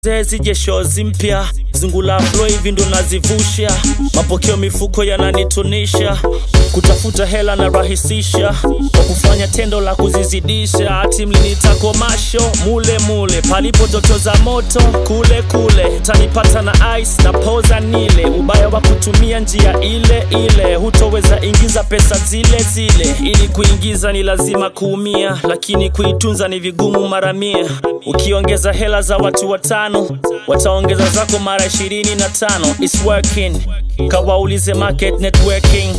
zije shozi mpya zungula flo hivi ndo nazivusha mapokeo mifuko yananitunisha kutafuta hela na rahisisha kwa kufanya tendo la kuzizidisha ati mlinita masho mule mule palipo joto za moto kule kule tanipata na ice na poza nile ubaya wa kutumia njia ile ile hutoweza ingiza pesa zile zile ili kuingiza ni lazima kuumia lakini kuitunza ni vigumu mara mia ukiongeza hela za watu watano wataongeza zako mara ishirini na tano It's working kawaulize market networking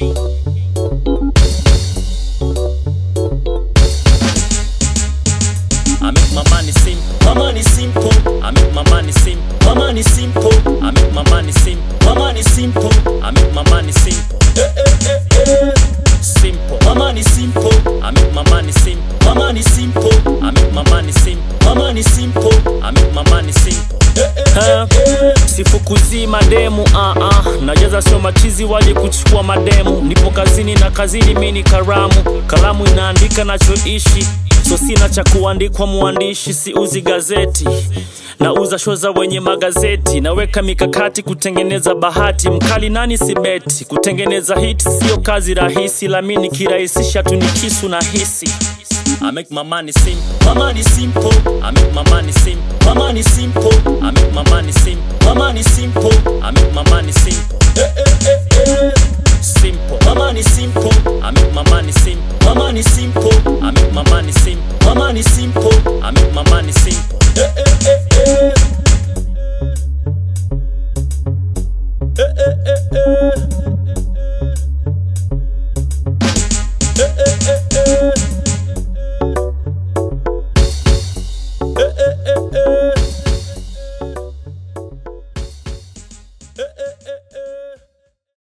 I make my money simple. My money simple. I make my money simple. My money simple. I make my money simple. My money simple. I make my money simple. Eh, eh, eh, eh. Simple. My money simple. I make my money simple. My money simple. I make my money simple. My money simple. I make my money simple. Eh, sifukuzii mademu uh -uh. najaza sio machizi waje kuchukua mademu nipo kazini na kazini mi ni karamu kalamu inaandika nachoishi so sina cha kuandikwa muandishi siuzi gazeti nauza sho za wenye magazeti naweka mikakati kutengeneza bahati mkali nani sibeti kutengeneza hit sio kazi rahisi lami nikirahisisha tu ni kisu na hisi I make my money simple. My money simple. I make my money simple. My money simple. I make my money simple. My money simple. I make my money simple.